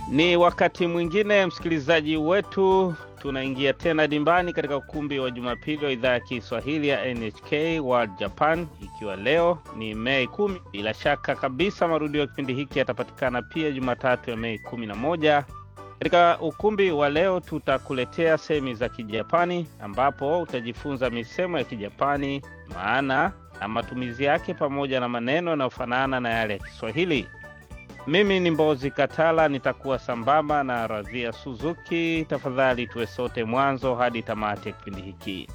Ni wakati mwingine msikilizaji wetu, tunaingia tena dimbani katika ukumbi wa Jumapili wa idhaa ya Kiswahili ya NHK World Japan, ikiwa leo ni Mei kumi. Bila shaka kabisa marudio ya kipindi hiki yatapatikana pia Jumatatu ya Mei kumi na moja. Katika ukumbi wa leo tutakuletea sehemu za Kijapani ambapo utajifunza misemo ya Kijapani, maana na matumizi yake, pamoja na maneno yanayofanana na yale ya Kiswahili. Mimi ni Mbozi Katala, nitakuwa sambamba na Radhia Suzuki. Tafadhali tuwe sote mwanzo hadi tamati ya kipindi hiki.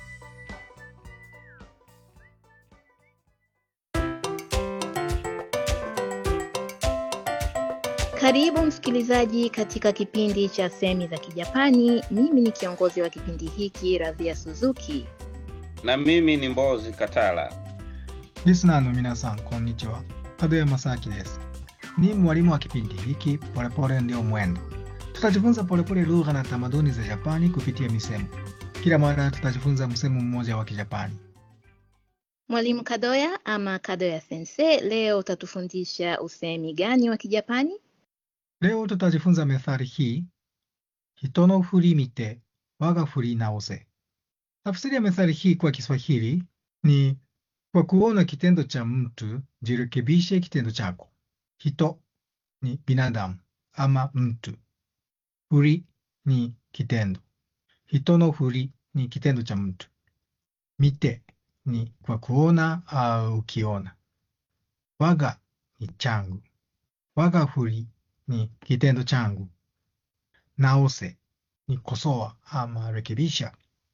Karibu msikilizaji katika kipindi cha semi za Kijapani. Mimi ni kiongozi wa kipindi hiki Radhia Suzuki. Na mimi ni Mbozi Katala. リスナーの皆さん、こんにちは。門山正明です。Ni mwalimu wa kipindi hiki Polepole Ndio Mwendo. Tutajifunza polepole lugha na tamaduni za Japani kupitia misemo. Kila mara tutajifunza msemo mmoja wa Kijapani. Mwalimu Kadoya ama Kadoya Sensei, leo utatufundisha usemi gani wa Kijapani? Leo tutajifunza methali hii, hito no furi mite waga furi naose. Tafsiri ya methali hii kwa Kiswahili ni kwa kuona kitendo cha mtu jirekebishe kitendo chako. Hito ni binadamu ama mtu. Furi ni kitendo. Hito no furi ni kitendo cha mtu. Mite ni kwa kuona au ukiona. Waga ni changu. Waga furi ni kitendo changu. Naose ni kosoa ama rekebisha.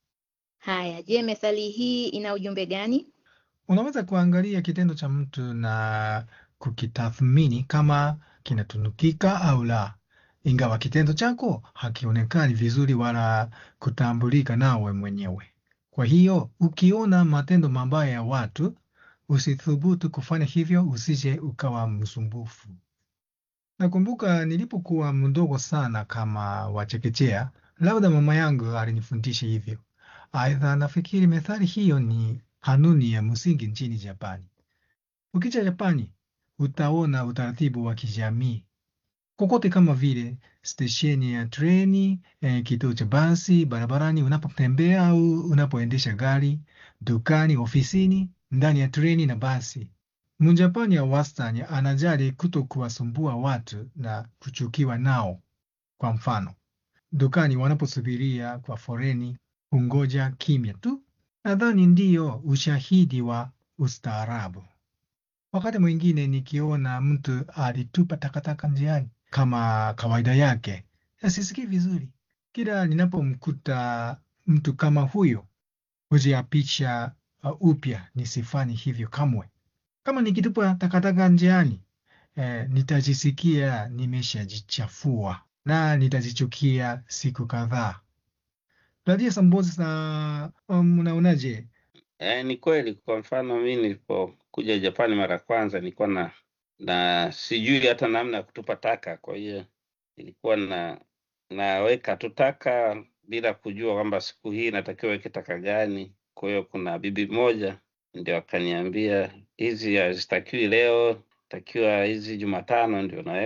Haya, je, methali hii ina ujumbe gani? Unaweza kuangalia kitendo cha mtu na kukitathmini kama kinatunukika au la, ingawa kitendo chako hakionekani vizuri wala kutambulika nawe mwenyewe. Kwa hiyo ukiona matendo mabaya ya watu, usithubutu kufanya hivyo, usije ukawa msumbufu. Nakumbuka nilipokuwa mdogo sana kama wachekechea, labda mama yangu alinifundisha hivyo. Aidha, nafikiri methali hiyo ni kanuni ya msingi nchini Japani. Ukija Japani, utaona utaratibu wa kijamii kokote, kama vile stesheni ya treni, eh, kituo cha basi, barabarani unapotembea au unapoendesha gari, dukani, ofisini, ndani ya treni na basi. Mjapani ya wastani anajali kuto kuwasumbua watu na kuchukiwa nao. Kwa mfano, dukani wanaposubiria kwa foreni, hungoja kimya tu. Nadhani ndiyo ushahidi wa ustaarabu. Wakati mwingine nikiona mtu alitupa takataka njiani kama kawaida yake, sisikii vizuri. Kila ninapomkuta mtu kama huyo, hujiapisha uh, upya nisifanye hivyo kamwe. Kama nikitupa takataka njiani, eh, nitajisikia nimeshajichafua na nitajichukia siku kadhaa. Radia Sambozi sa um, unaonaje? E, ni kweli. Kwa mfano mi nilipokuja Japani mara ya kwanza nilikuwa na na sijui hata namna ya kutupa taka, kwa hiyo nilikuwa na naweka tu taka bila kujua kwamba siku hii natakiwa weke taka gani. Kwa hiyo kuna bibi moja ndio akaniambia hizi hazitakiwi leo, takiwa hizi Jumatano ndio naweka